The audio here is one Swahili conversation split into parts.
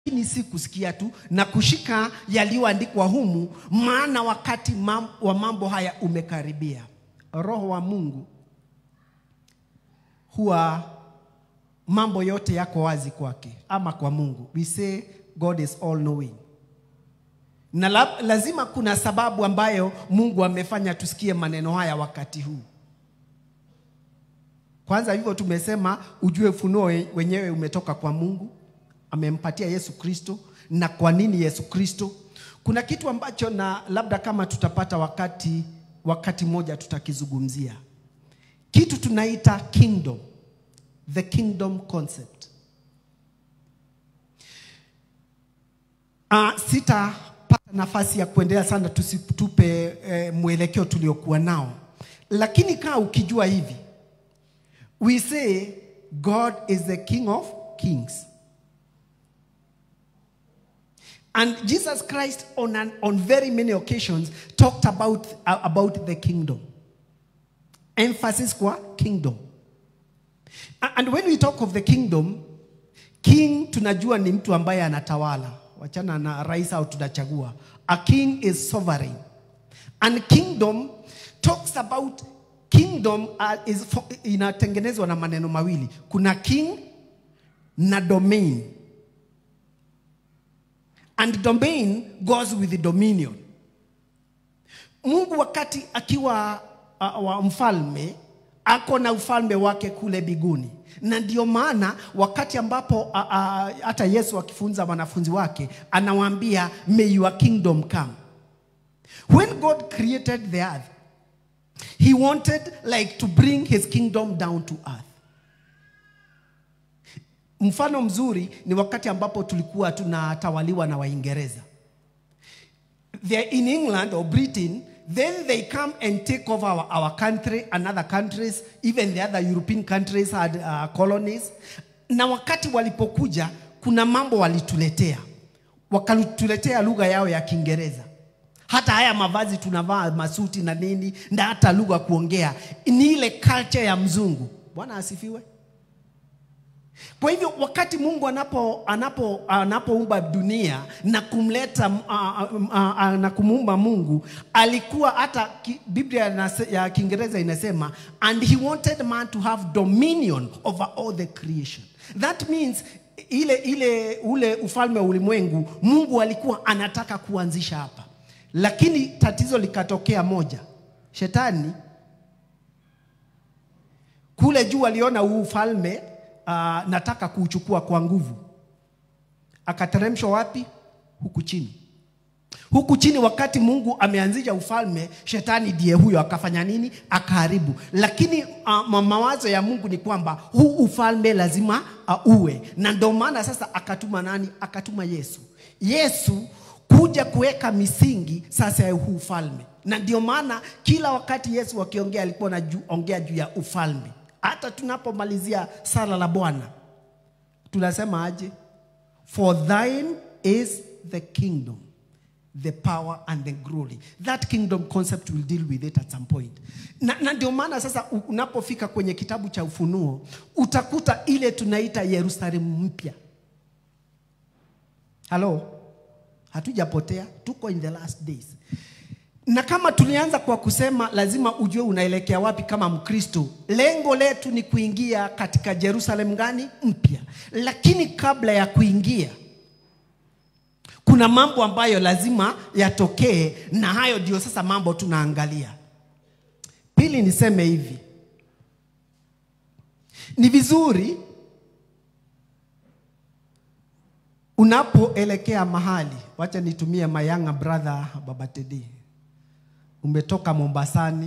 lakini si kusikia tu na kushika yaliyoandikwa humu, maana wakati mam, wa mambo haya umekaribia. Roho wa Mungu huwa mambo yote yako wazi kwake ama kwa Mungu. We say God is all knowing. Na la, lazima kuna sababu ambayo Mungu amefanya tusikie maneno haya wakati huu. Kwanza hivyo tumesema ujue ufunuo wenyewe umetoka kwa Mungu, amempatia Yesu Kristo. Na kwa nini Yesu Kristo? Kuna kitu ambacho na labda kama tutapata wakati wakati mmoja tutakizungumzia, kitu tunaita kingdom, the kingdom concept. Uh, sitapata nafasi ya kuendelea sana, tusitupe eh, mwelekeo tuliokuwa nao, lakini kaa ukijua hivi we say God is the King of kings. And Jesus Christ on, an, on very many occasions talked about, uh, about the kingdom. Emphasis kwa kingdom. And when we talk of the kingdom, king tunajua ni mtu ambaye anatawala. Wachana na rais au tunachagua. A king is sovereign. And kingdom talks about kingdom uh, is for, inatengenezwa na maneno mawili. Kuna king na domain. And domain goes with the dominion. Mungu wakati akiwa uh, wa mfalme ako na ufalme wake kule biguni, na ndio maana wakati ambapo uh, uh, hata Yesu akifunza wanafunzi wake anawaambia may your kingdom come. When God created the earth He wanted like to bring his kingdom down to earth. Mfano mzuri ni wakati ambapo tulikuwa tunatawaliwa na Waingereza. They're in England or Britain, then they come and take over our, our country and other countries, even the other European countries had uh, colonies. Na wakati walipokuja, kuna mambo walituletea, wakatuletea lugha yao ya Kiingereza hata haya mavazi tunavaa masuti na nini na hata lugha kuongea ni ile culture ya mzungu. Bwana asifiwe. Kwa hivyo wakati Mungu anapo anapo anapoumba dunia na kumleta uh, uh, uh, na kumuumba Mungu alikuwa hata ki, Biblia ya Kiingereza inasema and he wanted man to have dominion over all the creation. That means ile ile ule ufalme wa ulimwengu Mungu alikuwa anataka kuanzisha hapa lakini tatizo likatokea moja. Shetani kule juu aliona huu ufalme uh, nataka kuuchukua kwa nguvu, akateremshwa wapi? Huku chini. Huku chini, wakati Mungu ameanzisha ufalme, shetani ndiye huyo akafanya nini? Akaharibu. Lakini uh, mawazo ya Mungu ni kwamba huu ufalme lazima uh, uwe, na ndio maana sasa akatuma nani? Akatuma Yesu. Yesu kuja kuweka misingi sasa ya huu ufalme, na ndio maana kila wakati Yesu akiongea alikuwa anaongea juu ya ufalme. Hata tunapomalizia sala la Bwana tunasema aje? For thine is the kingdom the power and the glory. That kingdom concept will deal with it at some point. Na, na ndio maana sasa unapofika kwenye kitabu cha Ufunuo utakuta ile tunaita Yerusalemu mpya. Halo? Hatujapotea, tuko in the last days. Na kama tulianza kwa kusema lazima ujue unaelekea wapi kama Mkristo. Lengo letu ni kuingia katika Jerusalem gani mpya, lakini kabla ya kuingia kuna mambo ambayo lazima yatokee, na hayo ndio sasa mambo tunaangalia. Pili, niseme hivi, ni vizuri unapoelekea mahali, wacha nitumie mayanga brother Baba Tedi, umetoka Mombasani,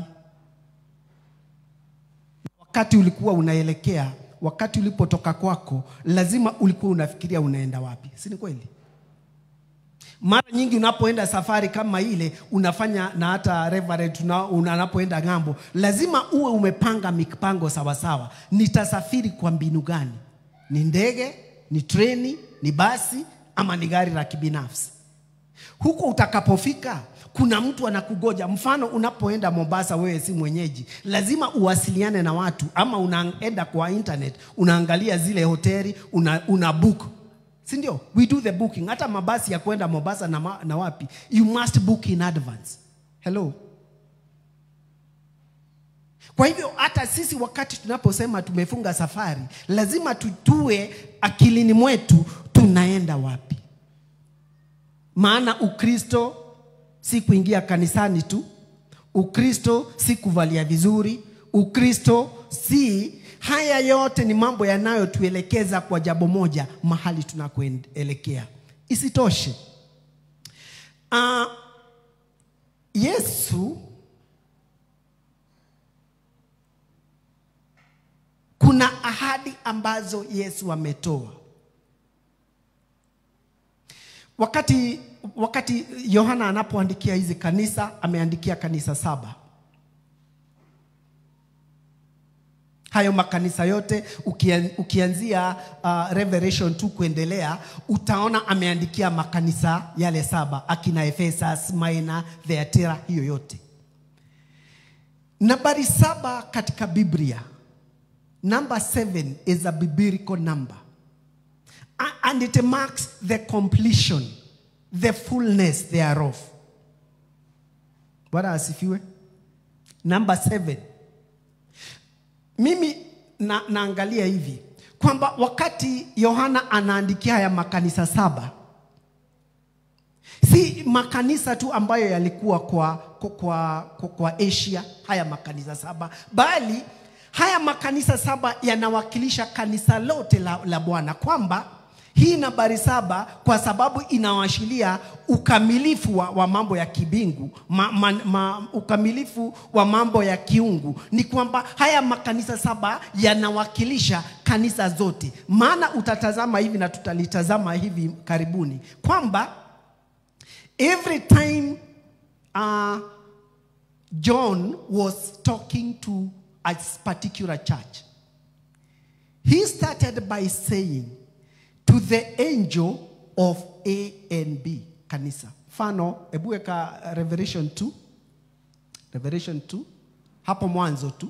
wakati ulikuwa unaelekea, wakati ulipotoka kwako, lazima ulikuwa unafikiria unaenda wapi, si ni kweli? Mara nyingi unapoenda safari kama ile unafanya na hata reverend unapoenda ng'ambo, lazima uwe umepanga mipango sawasawa. Nitasafiri kwa mbinu gani? Ni ndege, ni treni, ni basi ama ni gari la kibinafsi? Huko utakapofika kuna mtu anakugoja. Mfano, unapoenda Mombasa, wewe si mwenyeji, lazima uwasiliane na watu, ama unaenda kwa internet, unaangalia zile hoteli, una, una book si ndio? We do the booking. Hata mabasi ya kwenda Mombasa na, ma, na wapi, you must book in advance. Hello. Kwa hivyo hata sisi wakati tunaposema tumefunga safari, lazima tutue akilini mwetu tunaenda wapi. Maana Ukristo si kuingia kanisani tu, Ukristo si kuvalia vizuri, Ukristo si haya yote ni mambo yanayotuelekeza kwa jambo moja, mahali tunakoelekea. Isitoshe, uh, Yesu kuna ahadi ambazo Yesu ametoa wakati wakati Yohana anapoandikia hizi kanisa, ameandikia kanisa saba. Hayo makanisa yote ukian, ukianzia uh, Revelation 2 kuendelea, utaona ameandikia makanisa yale saba, akina Ephesus, Smyrna, Thyatira, hiyo yote. Nambari saba katika Biblia, number seven is a biblical number A- and it marks the completion, the fullness thereof. Bwana asifiwe. Number seven. Mimi na, naangalia hivi kwamba wakati Yohana anaandikia haya makanisa saba, si makanisa tu ambayo yalikuwa kwa, kwa, kwa, kwa, kwa Asia, haya makanisa saba, bali haya makanisa saba yanawakilisha kanisa lote la, la Bwana, kwamba hii nambari saba kwa sababu inaashiria ukamilifu wa, wa mambo ya kibingu ma, ma, ma, ukamilifu wa mambo ya kiungu ni kwamba haya makanisa saba yanawakilisha kanisa zote maana utatazama hivi na tutalitazama hivi karibuni kwamba every time uh, john was talking to a particular church he started by saying to the angel of A and B kanisa. Mfano, hebu weka Revelation 2. Revelation 2 hapo mwanzo tu.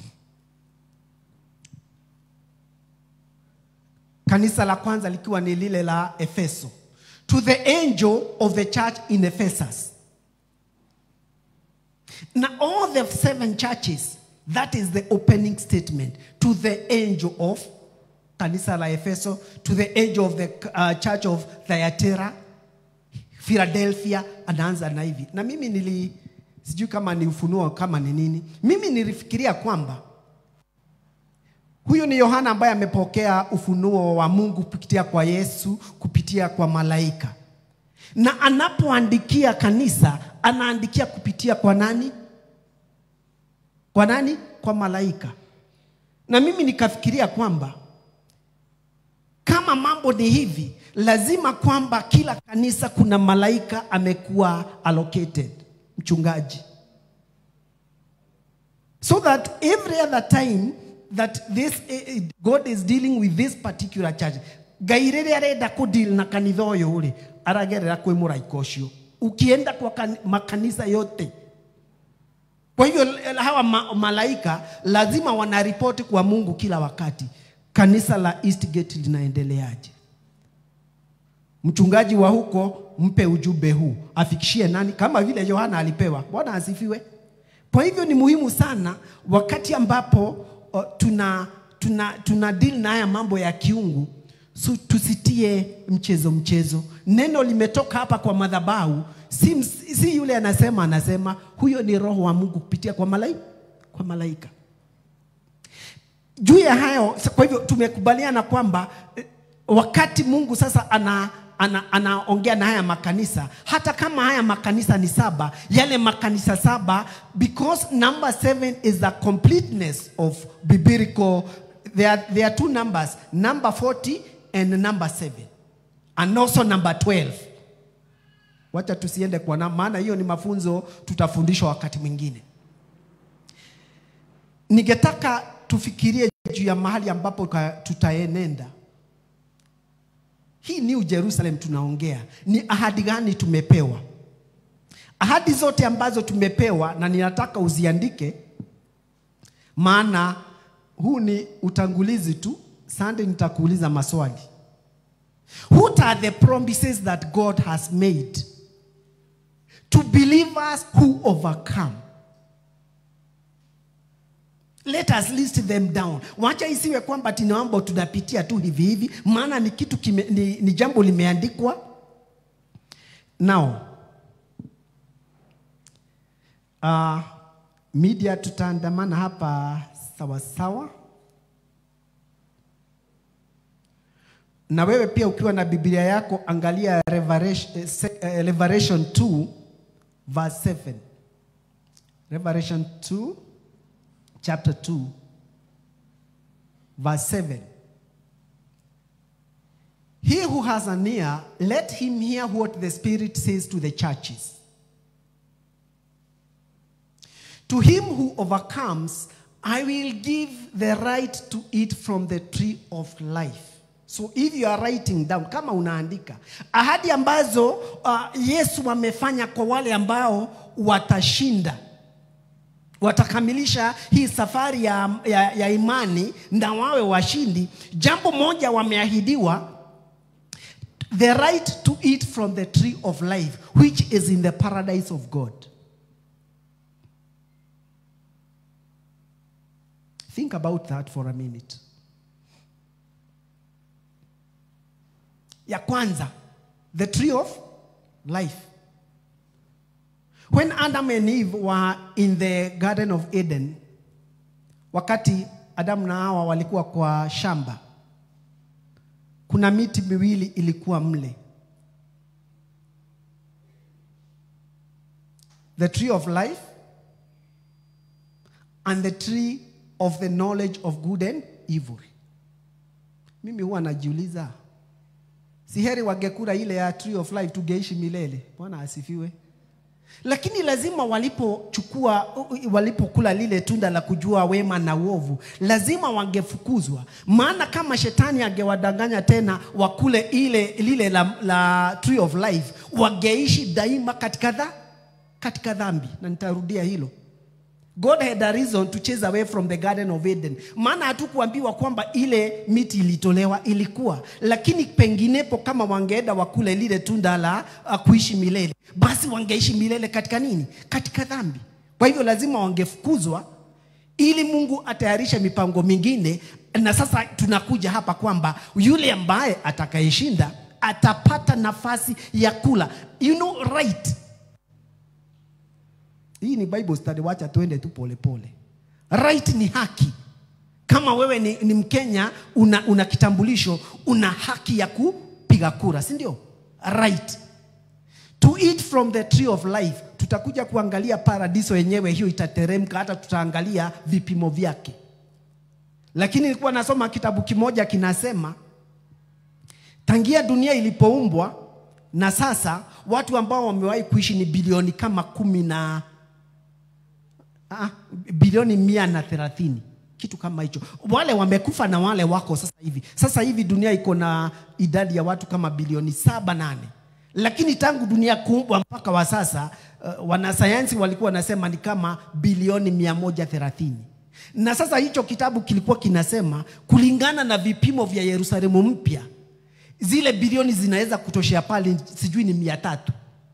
Kanisa la kwanza likiwa ni lile la Efeso. To the angel of the church in Ephesus. Now all the seven churches, that is the opening statement to the angel of kanisa la Efeso, to the angel of the uh, church of Thyatira, Philadelphia, anaanza na hivi. Na mimi nili sijui kama ni ufunuo kama ni nini, mimi nilifikiria kwamba huyu ni Yohana ambaye amepokea ufunuo wa Mungu kupitia kwa Yesu, kupitia kwa malaika, na anapoandikia kanisa anaandikia kupitia kwa nani? Kwa nani? Kwa malaika. Na mimi nikafikiria kwamba kama mambo ni hivi, lazima kwamba kila kanisa kuna malaika amekuwa allocated, mchungaji, so that every other time that this eh, God is dealing with this particular church, ngai rĩrĩa arenda kũdeal na kanitha ũyũ rĩ aragerera kwĩ mũraika ũcio ukienda kwa kan, makanisa yote kwa hivyo hawa ma, malaika lazima wanaripoti kwa Mungu kila wakati kanisa la Eastgate linaendeleaje? Mchungaji wa huko mpe ujumbe huu, afikishie nani, kama vile Yohana alipewa. Bwana asifiwe. Kwa hivyo ni muhimu sana wakati ambapo o, tuna, tuna, tuna deal na haya mambo ya kiungu so, tusitie mchezo mchezo. Neno limetoka hapa kwa madhabahu, si, si yule anasema anasema, huyo ni roho wa Mungu kupitia kwa malaika, kwa malaika juu ya hayo kwa hivyo tumekubaliana kwamba eh, wakati mungu sasa ana ana, anaongea na haya makanisa hata kama haya makanisa ni saba yale makanisa saba because number seven is the completeness of biblical there are, there are two numbers number 40 and number 7 and also number 12 wacha tusiende kwa na maana hiyo ni mafunzo tutafundishwa wakati mwingine ningetaka tufikirie juu ya mahali ambapo tutaenenda. Hii New Jerusalem tunaongea, ni ahadi gani tumepewa? Ahadi zote ambazo tumepewa, na ninataka uziandike, maana huu ni utangulizi tu. Sande, nitakuuliza maswali. What are the promises that God has made to believers who overcome? Let us list them down. Wacha isiwe kwamba tinaomba tunapitia tu hivi hivi, maana ni kitu kime, ni, ni jambo limeandikwa. Now, uh, media tutaandamana hapa sawa sawa. na wewe pia ukiwa na biblia yako angalia Revelation, eh, se- eh, Revelation 2 verse 7 Revelation 2 chapter 2 verse 7 He who has an ear let him hear what the spirit says to the churches To him who overcomes, I will give the right to eat from the tree of life. So if you are writing down, kama unaandika ahadi ambazo uh, Yesu amefanya kwa wale ambao watashinda watakamilisha hii safari ya, ya, ya imani na wawe washindi. Jambo moja wameahidiwa, the right to eat from the tree of life which is in the paradise of God. Think about that for a minute. Ya kwanza, the tree of life. When Adam and Eve were in the Garden of Eden, wakati Adamu na Hawa walikuwa kwa shamba, kuna miti miwili ilikuwa mle, the tree of life and the tree of the knowledge of good and evil. Mimi huwa najiuliza, si heri wangekula ile ya tree of life tungeishi milele? Bwana asifiwe. Lakini lazima walipochukua walipokula lile tunda la kujua wema na uovu, lazima wangefukuzwa. Maana kama shetani angewadanganya tena wakule ile lile la, la tree of life, wangeishi daima katika dha, katika dhambi, na nitarudia hilo. God had a reason to chase away from the Garden of Eden. Maana hatukuambiwa kwamba ile miti ilitolewa, ilikuwa lakini penginepo, kama wangeenda wakule lile tunda la uh, kuishi milele, basi wangeishi milele katika nini? Katika dhambi. Kwa hivyo lazima wangefukuzwa ili Mungu atayarishe mipango mingine, na sasa tunakuja hapa kwamba yule ambaye atakayeshinda atapata nafasi ya kula, you know right hii ni Bible study, wacha tuende tu polepole. Right ni haki. Kama wewe ni, ni Mkenya una, una kitambulisho, una haki ya kupiga kura, si ndio? Right. To eat from the tree of life. Tutakuja kuangalia paradiso yenyewe, hiyo itateremka, hata tutaangalia vipimo vyake. Lakini nilikuwa nasoma kitabu kimoja kinasema tangia dunia ilipoumbwa na sasa watu ambao wamewahi kuishi ni bilioni kama kumi na ah, bilioni mia na thelathini kitu kama hicho. Wale wamekufa na wale wako sasa hivi. Sasa hivi dunia iko na idadi ya watu kama bilioni saba nane, lakini tangu dunia kuumbwa mpaka wa sasa uh, wanasayansi walikuwa wanasema ni kama bilioni mia moja thelathini na sasa hicho kitabu kilikuwa kinasema kulingana na vipimo vya Yerusalemu mpya zile bilioni zinaweza kutoshea pale, sijui ni mia tatu.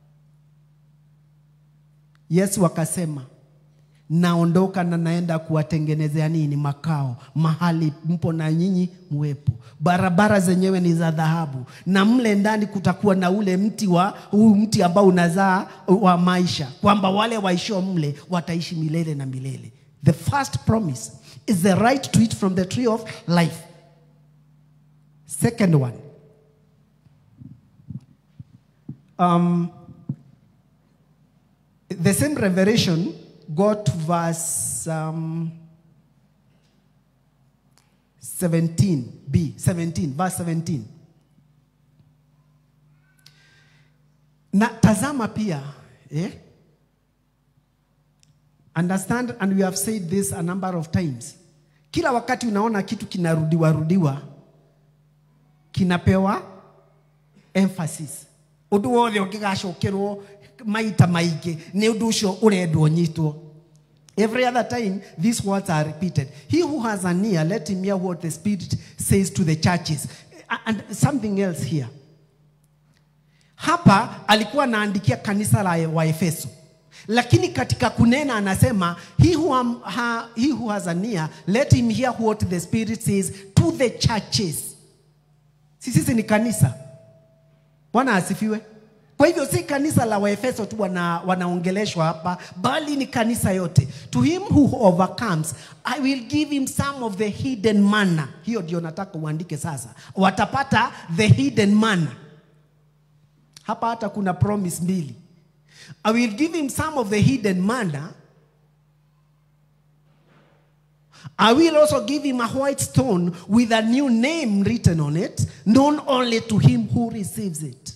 Yesu akasema naondoka na naenda kuwatengenezea nini? Makao, mahali mpo na nyinyi muwepo. Barabara zenyewe ni za dhahabu, na mle ndani kutakuwa na ule mti wa huu mti ambao unazaa wa maisha, kwamba wale waishio mle wataishi milele na milele. The first promise is the right to eat from the tree of life. Second one um, the same revelation got to verse um, 17b 17 verse 17 na tazama pia eh? understand and we have said this a number of times kila wakati unaona kitu kinarudiwa rudiwa kinapewa emphasis undu wothe ungigacokerwo maita maingĩ nĩ ũndũ ũcio ũrendwo nyitwo Every other time, these words are repeated. He who has an ear, let him hear what the Spirit says to the churches. and something else here hapa alikuwa anaandikia kanisa la waefeso lakini katika kunena anasema he who, am, ha, he who has an ear let him hear what the spirit says to the churches si sisi ni kanisa bwana asifiwe kwa hivyo si kanisa la waefeso tu wana, wanaongeleshwa hapa bali ni kanisa yote to him who overcomes i will give him some of the hidden manna hiyo ndio nataka uandike sasa watapata the hidden manna hapa hata kuna promise mbili i will give him some of the hidden manna I will also give him a white stone with a new name written on it, known only to him who receives it.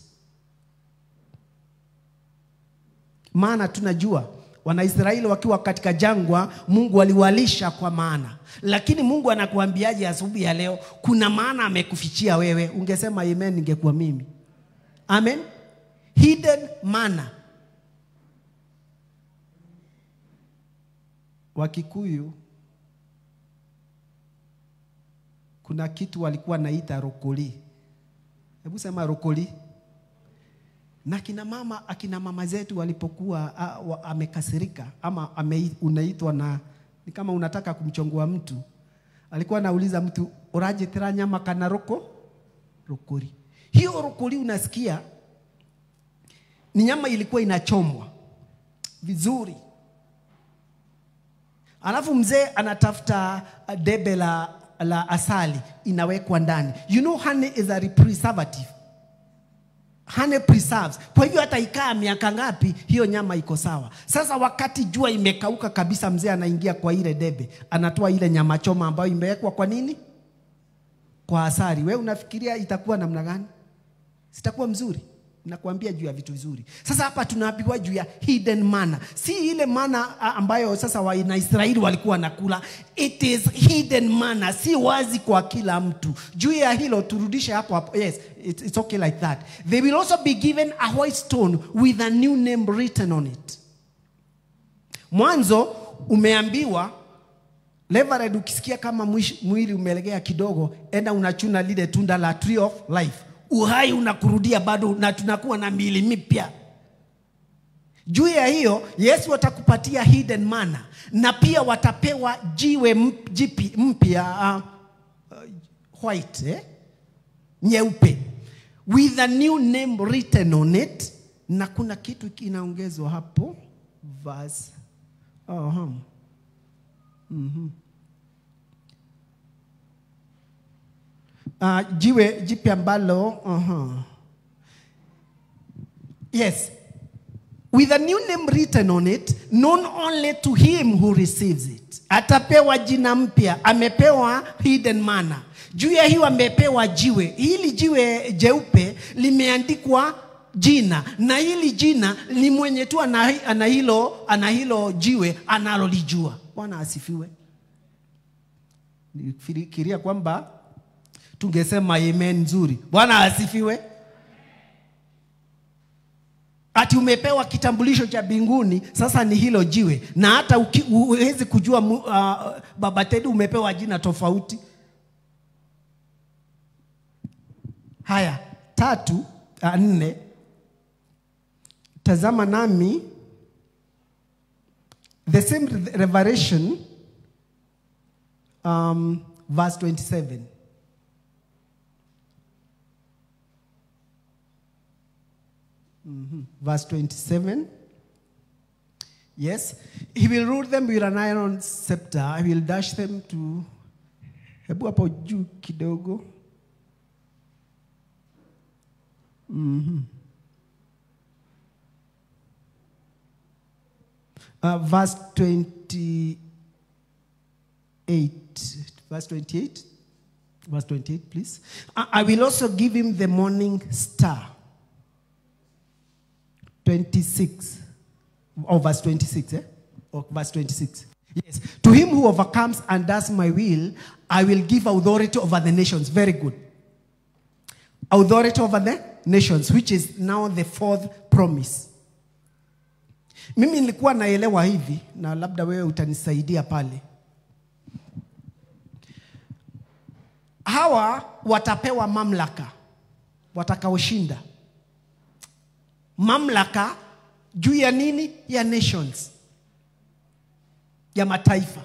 Maana tunajua Wanaisraeli wakiwa katika jangwa, Mungu aliwalisha kwa maana, lakini Mungu anakuambiaje asubuhi ya leo? Kuna maana amekufichia wewe. Ungesema amen, ningekuwa mimi. Amen. Hidden manna. Wakikuyu kuna kitu walikuwa naita rokoli. Hebu sema rokoli. Na kina mama, akina mama zetu walipokuwa a, wa, amekasirika ama ame, unaitwa na ni kama unataka kumchongoa mtu, alikuwa anauliza mtu urajitira nyama kana roko rokoli. Hiyo rokoli unasikia ni nyama ilikuwa inachomwa vizuri, alafu mzee anatafuta debe la la asali inawekwa ndani. You know honey is a preservative. Honey preserves. Kwa hivyo hata ikaa miaka ngapi, hiyo nyama iko sawa. Sasa wakati jua imekauka kabisa, mzee anaingia kwa ile debe, anatoa ile nyama choma ambayo imewekwa kwa nini? Kwa asali. We unafikiria itakuwa namna gani? Sitakuwa mzuri? nakuambia juu ya vitu vizuri. Sasa hapa tunaambiwa juu ya hidden manna, si ile manna ambayo sasa Wanaisraeli walikuwa wanakula. It is hidden manna, si wazi kwa kila mtu. Juu ya hilo turudishe hapo hapo. Yes, it, it's okay like that. They will also be given a white stone with a new name written on it. Mwanzo umeambiwa Levered, ukisikia kama mwili umelegea kidogo, enda unachuna lile tunda la tree of life uhai unakurudia bado na tunakuwa na miili mipya. Juu ya hiyo Yesu atakupatia hidden manna na pia watapewa jiwe jipi mpya uh, uh, white eh? nyeupe with a new name written on it, na kuna kitu kinaongezwa hapo verse oh, hmm. mm-hmm. Uh, jiwe jipya ambalo uh-huh. yes with a new name written on it known only to him who receives it atapewa jina mpya amepewa hidden manna juu ya hiyo amepewa jiwe hili jiwe jeupe limeandikwa jina na hili jina ni mwenye tu ana, ana hilo ana hilo jiwe analolijua bwana asifiwe nifikiria kwamba tungesema amen nzuri. Bwana asifiwe. Ati umepewa kitambulisho cha mbinguni, sasa ni hilo jiwe, na hata huwezi kujua uh, baba Tedi umepewa jina tofauti. Haya, tatu uh, nne, tazama nami the same revelation um, verse 27 Mm-hmm. Verse 27. Yes. He will rule them with an iron scepter. I will dash them to. Hebu hapo juu kidogo. Mm-hmm. Uh, verse 28. Verse 28. Verse 28, please. I, I will also give him the morning star. 26 or verse 26 eh? or verse 26 yes to him who overcomes and does my will i will give authority over the nations very good authority over the nations which is now the fourth promise mimi nilikuwa naelewa hivi na labda wewe utanisaidia pale hawa watapewa mamlaka watakaoshinda mamlaka juu ya nini ya nations ya mataifa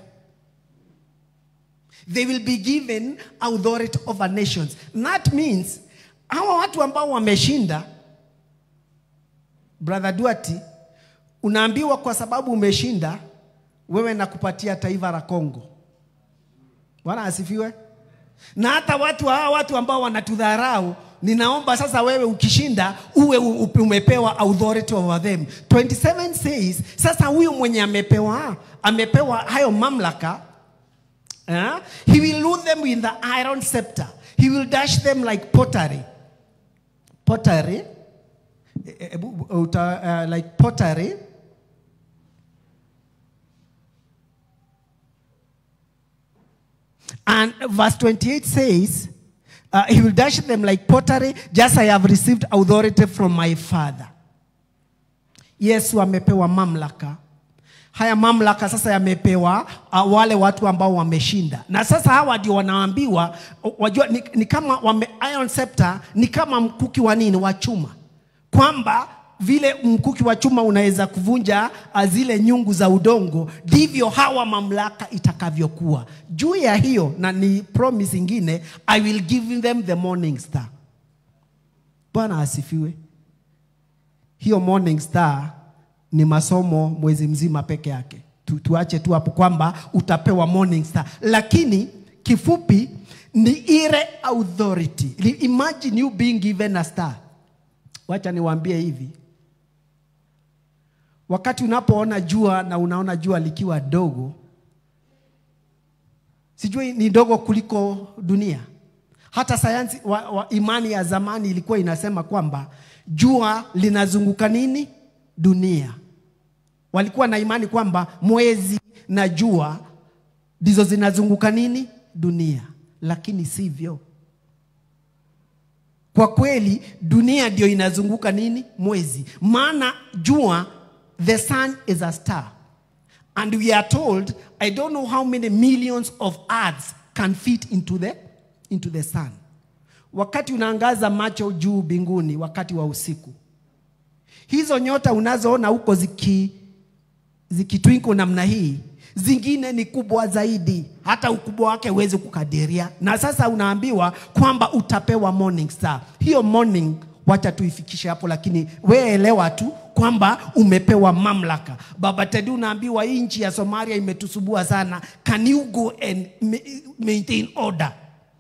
they will be given authority over nations that means hawa watu ambao wameshinda brother duati unaambiwa kwa sababu umeshinda wewe nakupatia taifa la Kongo. Bwana asifiwe. Na hata watu hawa watu ambao wanatudharau, ninaomba sasa wewe ukishinda uwe u- umepewa authority over them. 27 says, sasa huyu mwenye amepewa amepewa hayo mamlaka eh, he will rule them with the iron scepter. He will dash them like pottery. Pottery, eh, eh, ebu- uta, uh, like pottery And verse 28 says, uh, He will dash them like pottery, just I have received authority from my Father. Yesu amepewa mamlaka. Haya mamlaka sasa yamepewa uh, wale watu ambao wameshinda, na sasa hawa ndio wanaambiwa, uh, wajua ni, ni kama wame, iron scepter ni kama mkuki wa nini wa chuma, kwamba vile mkuki wa chuma unaweza kuvunja uh, zile nyungu za udongo, ndivyo hawa mamlaka itakavyokuwa juu ya hiyo. Na ni promise ingine, I will give them the morning star. Bwana asifiwe. Hiyo morning star ni masomo mwezi mzima peke yake. Tu, tuache tu hapo kwamba utapewa morning star, lakini kifupi ni ile authority. Imagine you being given a star. Wacha niwaambie hivi, wakati unapoona jua na unaona jua likiwa dogo, sijui ni dogo kuliko dunia. Hata sayansi wa, wa imani ya zamani ilikuwa inasema kwamba jua linazunguka nini dunia. Walikuwa na imani kwamba mwezi na jua ndizo zinazunguka nini dunia, lakini sivyo. Kwa kweli dunia ndio inazunguka nini mwezi, maana jua, the sun is a star and we are told I don't know how many millions of earths can fit into the, into the sun. Wakati unaangaza macho juu mbinguni wakati wa usiku, hizo nyota unazoona huko ziki zikitwinkle namna hii, zingine ni kubwa zaidi, hata ukubwa wake huwezi kukadiria. Na sasa unaambiwa kwamba utapewa morning star. Hiyo morning wacha tuifikishe hapo, lakini wewe elewa tu kwamba umepewa mamlaka. Baba Tedi, unaambiwa hii nchi ya Somalia imetusubua sana, can you go and ma- maintain order?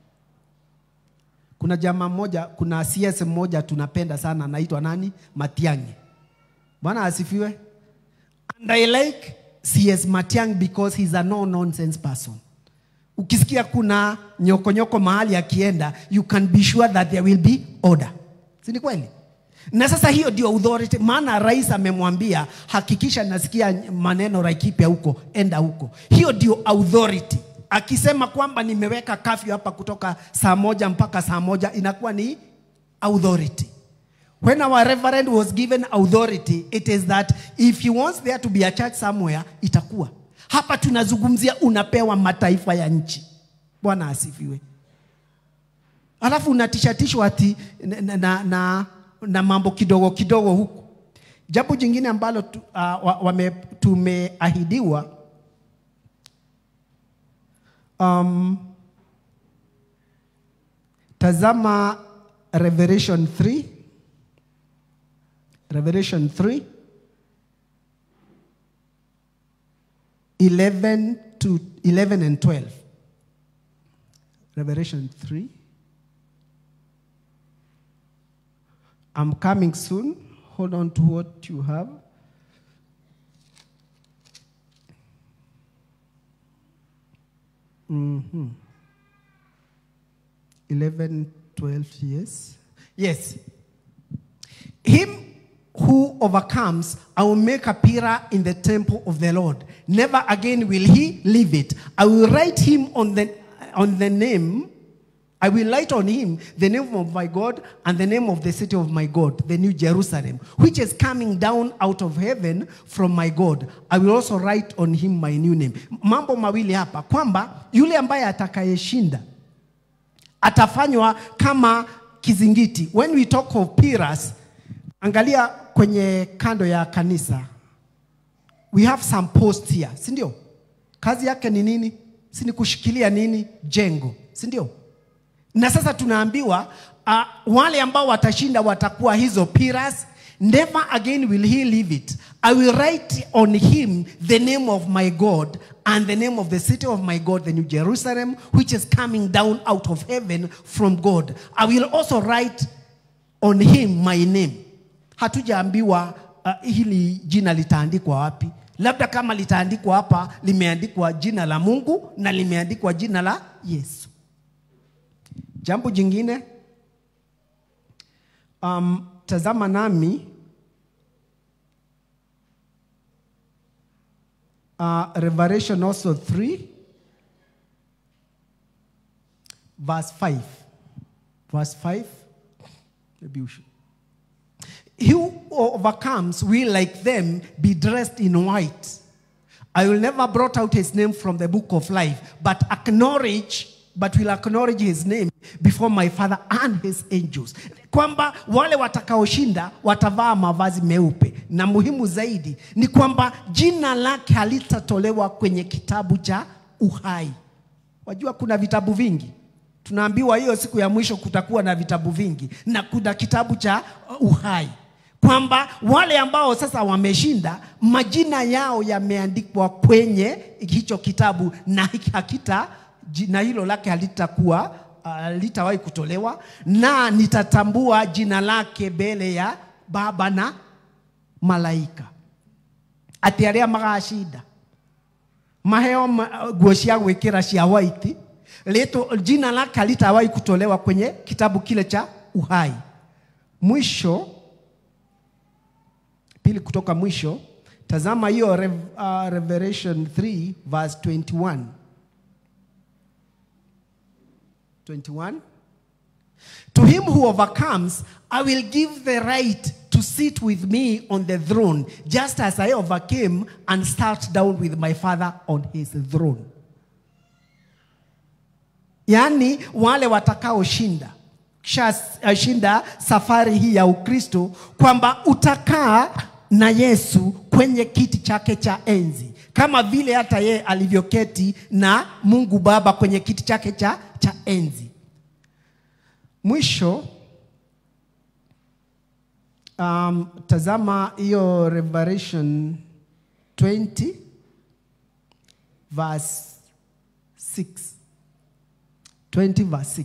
Kuna jamaa mmoja, kuna CS mmoja tunapenda sana, anaitwa nani? Matiang'i. Bwana asifiwe. And I like CS Matiang'i because he's a no nonsense person. Ukisikia kuna nyokonyoko nyoko mahali akienda, you can be sure that there will be order. Si ni kweli? Na sasa hiyo ndio authority, maana rais amemwambia hakikisha nasikia maneno Laikipia huko, enda huko. Hiyo ndio authority. Akisema kwamba nimeweka kafyu hapa kutoka saa moja mpaka saa moja inakuwa ni authority. When our reverend was given authority, it is that if he wants there to be a church somewhere, itakuwa. Hapa tunazungumzia unapewa mataifa ya nchi. Bwana asifiwe. Alafu unatishatishwa ati na, na, na, na, na mambo kidogo kidogo huku. Jambo jingine ambalo tu, uh, wa, wame, tumeahidiwa um, tazama Revelation 3 Revelation 3 11 to 11 and 12. Revelation 3. I'm coming soon. Hold on to what you have. Mm-hmm. 11, 12, yes. Yes. Him who overcomes, I will make a pillar in the temple of the Lord. Never again will he leave it. I will write him on the, on the name, I will write on him the name of my God and the name of the city of my God, the new Jerusalem, which is coming down out of heaven from my God. I will also write on him my new name. Mambo mawili hapa kwamba yule ambaye atakayeshinda atafanywa kama kizingiti. When we talk of pillars, angalia kwenye kando ya kanisa, we have some posts here, si ndio? Kazi yake ni nini? Si ni kushikilia nini? Jengo, si ndio? Na sasa tunaambiwa uh, wale ambao watashinda watakuwa hizo pillars. Never again will he leave it. I will write on him the name of my God and the name of the city of my God, the New Jerusalem, which is coming down out of heaven from God. I will also write on him my name. Hatujaambiwa uh, hili jina litaandikwa wapi. Labda kama litaandikwa hapa, limeandikwa jina la Mungu na limeandikwa jina la Yesu. Jambo jingine um, tazama nami uh, Revelation also 3 verse 5 verse 5 maybe we should he who overcomes will like them be dressed in white I will never blot out his name from the book of life but acknowledge but will acknowledge his name before my father and his angels kwamba wale watakaoshinda watavaa mavazi meupe na muhimu zaidi ni kwamba jina lake halitatolewa kwenye kitabu cha uhai wajua kuna vitabu vingi tunaambiwa hiyo siku ya mwisho kutakuwa na vitabu vingi na kuna kitabu cha uhai kwamba wale ambao sasa wameshinda majina yao yameandikwa kwenye hicho kitabu na hakita jina hilo lake halitakuwa halitawahi uh, kutolewa na nitatambua jina lake mbele ya baba na malaika ati aria magacida maheo ma, nguo cia gwikira cia white leto jina lake halitawahi kutolewa kwenye kitabu kile cha uhai mwisho pili kutoka mwisho tazama hiyo Rev, uh, revelation 3 verse 21 21 To him who overcomes, I will give the right to sit with me on the throne, just as I overcame and sat down with my father on his throne. Yaani wale watakaoshinda shinda safari hii ya Ukristo kwamba utakaa na Yesu kwenye kiti chake cha enzi kama vile hata yeye alivyoketi na Mungu Baba kwenye kiti chake cha, cha enzi. Mwisho um, tazama hiyo Revelation 20 verse 6 20 verse 6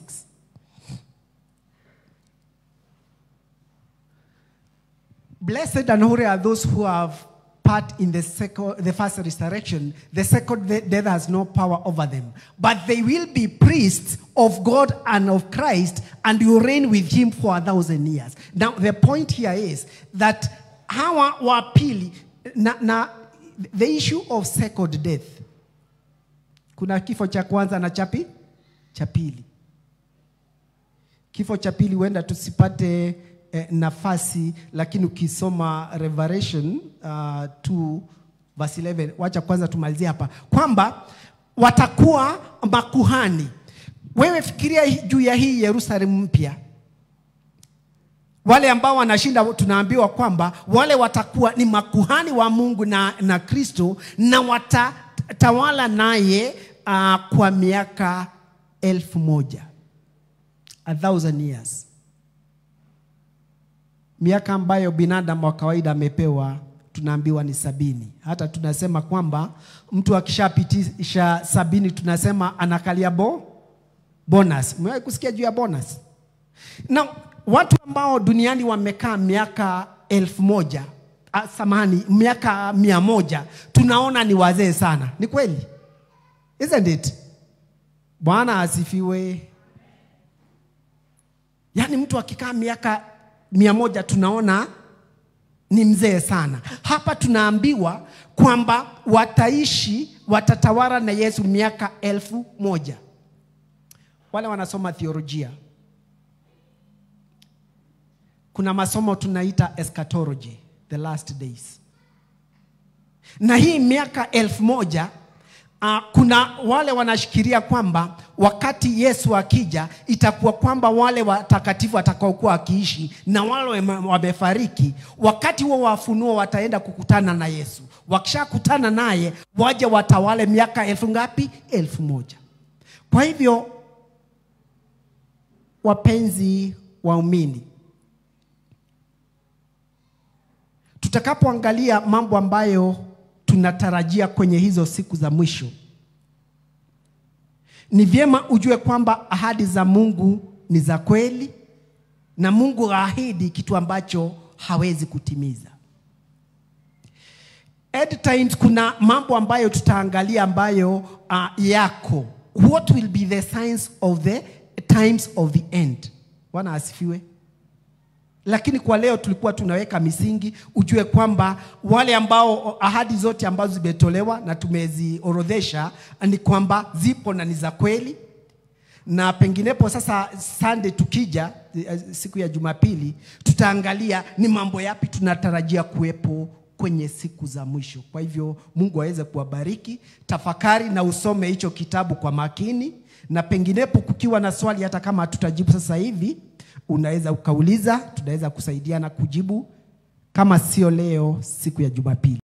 Blessed and holy are those who have part in the, second, the first resurrection. The second death has no power over them. But they will be priests of God and of Christ and will reign with him for a thousand years. Now, the point here is that hawa wa pili, na, na, the issue of second death, kuna kifo cha kwanza na chapi cha pili. Kifo cha pili huenda tusipate eh, nafasi lakini ukisoma Revelation uh, 2 verse 11 wacha kwanza tumalizie hapa kwamba watakuwa makuhani wewe fikiria juu ya hii Yerusalemu mpya wale ambao wanashinda tunaambiwa kwamba wale watakuwa ni makuhani wa Mungu na, na Kristo na watatawala naye uh, kwa miaka elfu moja a thousand years miaka ambayo binadamu wa kawaida amepewa tunaambiwa ni sabini. Hata tunasema kwamba mtu akishapitisha sabini tunasema anakalia bo bonus. Umewahi kusikia juu ya bonus? Na watu ambao duniani wamekaa miaka elfu moja ah, samahani, miaka mia moja tunaona ni wazee sana. Ni kweli, isn't it? Bwana asifiwe. Yaani mtu akikaa miaka mia moja tunaona ni mzee sana. Hapa tunaambiwa kwamba wataishi, watatawala na Yesu miaka elfu moja. Wale wanasoma theolojia, kuna masomo tunaita eschatology, the last days, na hii miaka elfu moja Uh, kuna wale wanashikilia kwamba wakati Yesu akija itakuwa kwamba wale watakatifu watakaokuwa wakiishi na wale wame- wamefariki, wakati huo wa ufunuo wataenda kukutana na Yesu. Wakishakutana naye waje watawale miaka elfu ngapi? Elfu moja. Kwa hivyo wapenzi waumini, tutakapoangalia mambo ambayo tunatarajia kwenye hizo siku za mwisho, ni vyema ujue kwamba ahadi za Mungu ni za kweli, na Mungu haahidi kitu ambacho hawezi kutimiza. End times, kuna mambo ambayo tutaangalia ambayo uh, yako. What will be the signs of the times of the end? Bwana asifiwe. Lakini kwa leo tulikuwa tunaweka misingi, ujue kwamba wale ambao ahadi zote ambazo zimetolewa na tumeziorodhesha ni kwamba zipo na ni za kweli, na penginepo sasa Sunday tukija eh, siku ya Jumapili tutaangalia ni mambo yapi tunatarajia kuwepo kwenye siku za mwisho. Kwa hivyo Mungu aweze kuwabariki. Tafakari na usome hicho kitabu kwa makini, na penginepo kukiwa na swali, hata kama hatutajibu sasa hivi, unaweza ukauliza, tunaweza kusaidiana kujibu, kama sio leo, siku ya Jumapili.